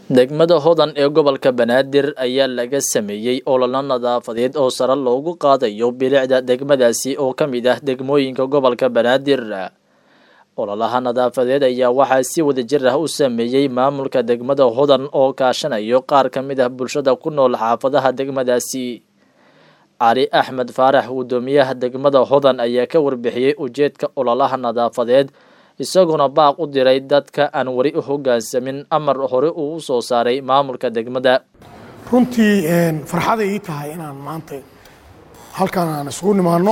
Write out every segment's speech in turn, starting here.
degmada hodan ee gobolka banaadir ayaa laga sameeyey ololo nadaafadeed oo sare loogu qaadayo bilicda degmadaasi oo ka mid ah degmooyinka gobolka banaadir ololaha nadaafadeed ayaa waxaa si wadajir ah u sameeyey maamulka degmada hodan oo kaashanayo qaar ka mid ah bulshada ku nool xaafadaha degmadaasi cali axmed faarax guddoomiyaha degmada hodan ayaa ka warbixiyey ujeedka ololaha nadaafadeed isaguna baaq u diray dadka aan weli u hoggaansamin amar hore uu u soo saaray maamulka degmada runtii farxaday ii tahay inaan maanta halkan aan isugu nimaano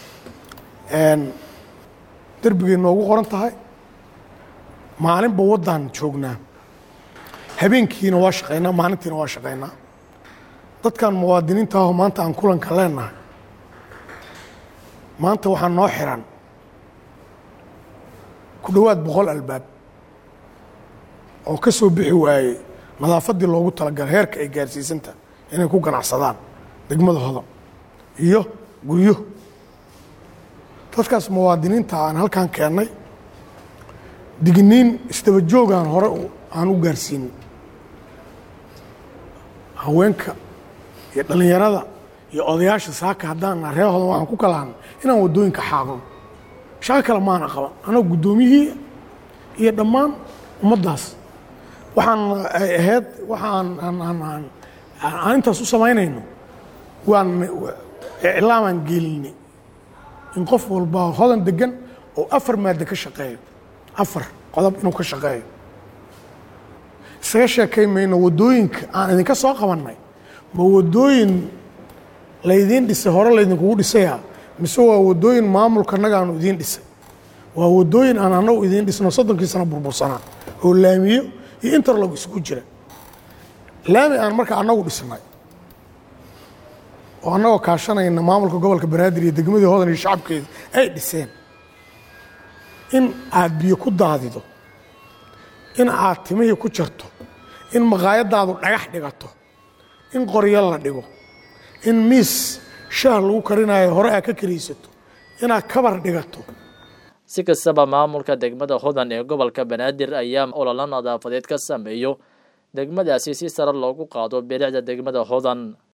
derbigay noogu qoran tahay maalinba waddaan joognaa habeenkiina waa shaqaynaa maalintiina waa shaqaynaa dadkan muwaadiniinta aho maanta aan kulanka leenahay maanta waxaa noo xiran ku dhowaad boqol albaab oo ka soo bixi waayey nadaafaddii loogu talagalay heerka ay gaarsiisanta inay ku ganacsadaan degmada hodan iyo guryo dadkaas muwaadiniinta aan halkan keennay digniin isdaba joogaan hore aan u gaarsiinin haweenka iyo dhallinyarada iyo odayaasha saaka haddaan ree hodan waxaan ku kalahanay inaan waddooyinka xaaqno shaqo kale maana qaban anoo guddoomiyihii iyo dhammaan ummaddaas waxaan ay ahayd waxaan aan intaas u samaynayno waan iclaamaan geelinay in qof walba hodan degan oo afar maadda ka shaqeeyo afar qodob inuu ka shaqeeyo isaga sheekay mayno waddooyinka aan idinka soo qabannay ma waddooyin laydiin dhisay hore laydinkugu dhisaya mise waa waddooyin maamulka annaga aanu idiin dhisay waa waddooyin aan annagu idiin dhisno soddonkii sano burbursanaa oo laamiyo iyo interlog isugu jira laami aan marka annagu dhisnay oo annagoo kaashanayna maamulka gobolka banaadir iyo degmadii hodan iyo shacabkeeda ay dhiseen in aad biyo ku daadido in aad timihii ku jarto in maqaayadaadu dhagax dhigato in qoryo la dhigo in miis shaah lagu karinayo hore aad ka karaysato inaad kabar dhigato si kastaba maamulka degmada hodan ee gobolka banaadir ayaa ololo nadaafadeed ka sameeyo degmadaasi si sare loogu qaado bilicda degmada hodan